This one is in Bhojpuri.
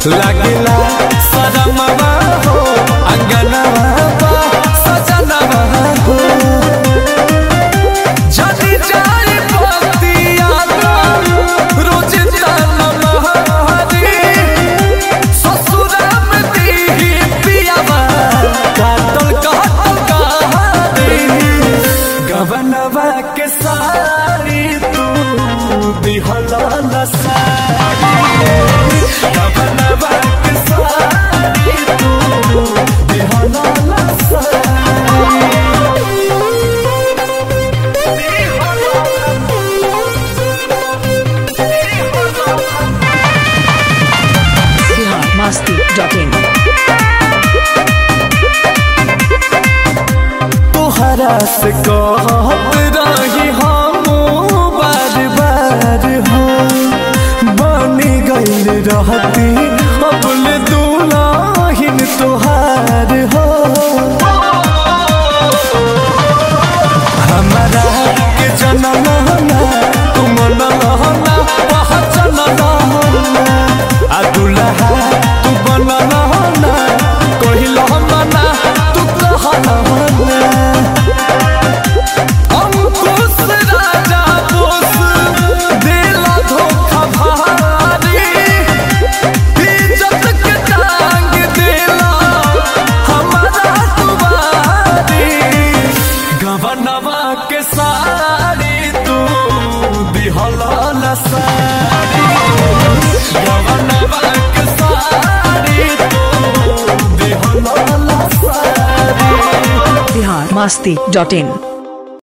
लगला सजमवा हो अंगनवा बा सजनवा हो जदी जाई बतिया रोज तनमहरी ससुरा में दीही पियावा काटल काटल कहानी गवनवा के सारी तू दिहला न सारी गवनवा के सारी तू दिहला न biharmasti.in तोहरा से कहत रही हम बार बार हो बनी गईल रहती अपल दुलाहिन तोहार हो हमारा के जनम ना तुम नहना पहचन नहना आ दुल्हा तू बन नहना कहिल मना तू कहना अंकुश राजा बोस दिला धोखा भारी इज्जत के टांग दिला हमारा तुम्हारी गवनवा के साड़ी तू दिहला न साड़ी गवनवा के साड़ी तू दिहला न साड़ी biharmasti.in